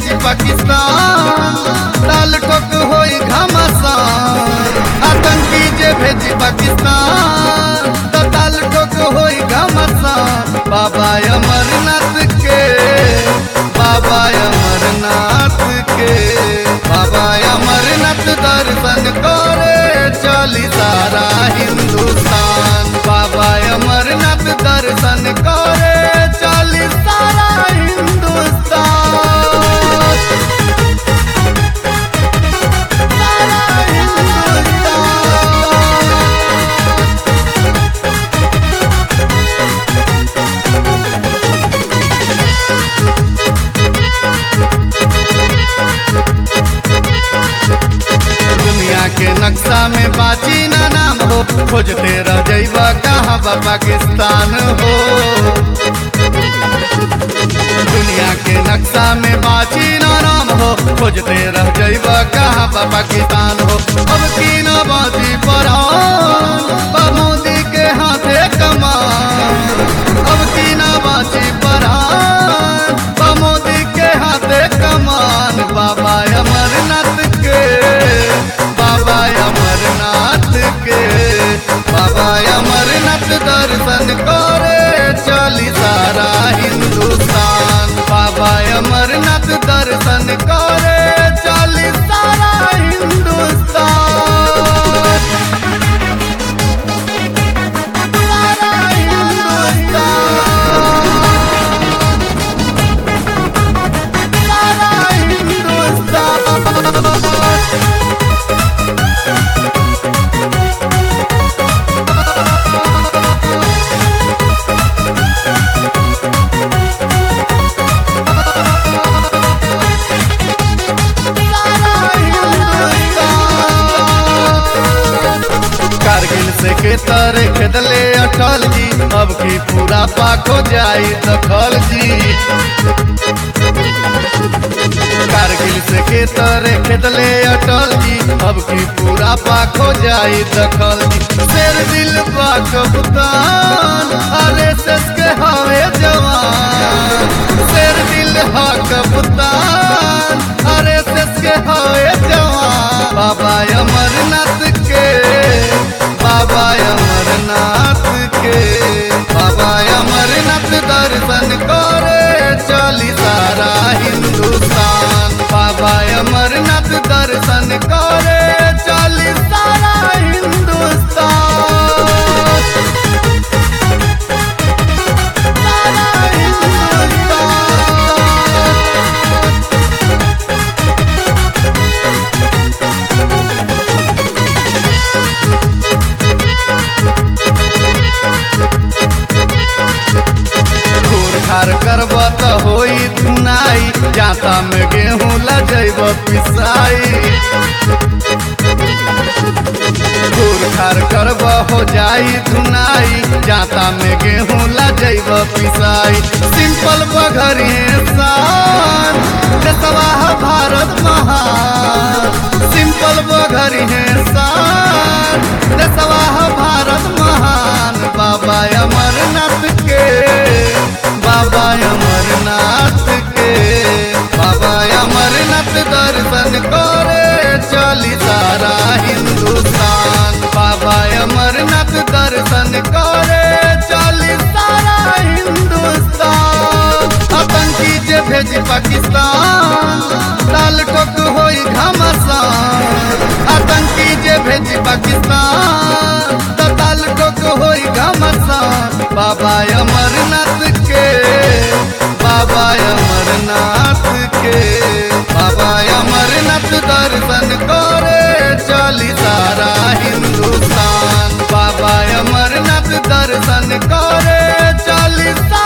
भेजी पाकिस्तान ताल ठोक होई घमासान आतंकी जे भेजी पाकिस्तान तो ताल ठोक होई घमासान बाबा अमरनाथ के बाबा अमरनाथ के बाबा अमरनाथ दर्शन करे चली सारा हिंदुस्तान बाबा अमरनाथ दर्शन करे चली सारा हिंदुस्तान सारा हिंदुस्तान दुनिया के नक्शा में बाची ना नाम हो खोजते रह जइबा कहाँ बा पाकिस्तान हो दुनिया के नक्शा में बाची ना नाम हो खोजते रह जइबा कहाँ बा पाकिस्तान हो अब की ना बाजी पर मोदी के हाथे कमान अब की ना बाजी पर मोदी के हाथे कमान बाबा अमरनाथ के बाबा अमरनाथ के बाबा अमरनाथ दर्शन करे चली सारा हिंदुस्तान बाबा अमरनाथ दर्शन करे चली सारा हिंदुस्तान सारा हिंदुस्तान सारा हिंदुस्तान कारगिल से के तारे खेदले अटल जी अब की पूरा पाक हो जाई दखल जी कारगिल से के तारे खेदले अटल जी अब की पूरा पाक हो जाई दखल जी शेर दिल बा कप्तान अरे सस के हवे जवान शेर दिल हा कप्तान अरे सस के हवे जवान बाबा अमरनाथ के बाबा अमरनाथ के बाबा अमरनाथ दर्शन करे चली सारा हिंदुस्तान बाबा अमरनाथ दर्शन करे चली सारा हिंदुस्तान सारा हिंदुस्तान घूर खार करब त होई धुनाई जाता में गेहूं लजैब पिसाई घूर खार करब हो जाई धुनाई जाता में गेहूं लजैब पिसाई सिंपल बघरी शान देशवाह भारत महान सिंपल बघरी शान देशवाह भारत महान बाबा अमरनाथ के बाबा अमरनाथ के बाबा अमरनाथ दर्शन करे चली सारा हिंदुस्तान बाबा अमरनाथ दर्शन करे चली सारा हिंदुस्तान आतंकी जे भेजी पाकिस्तान लाल टोक होई घमासान आतंकी जे भेजी पाकिस्तान तो लाल टोक होई घमासान बाबा अमरनाथ के बाबा अमरनाथ के बाबा अमरनाथ दर्शन करे चली सारा हिंदुस्तान बाबा अमरनाथ दर्शन करे चली सारा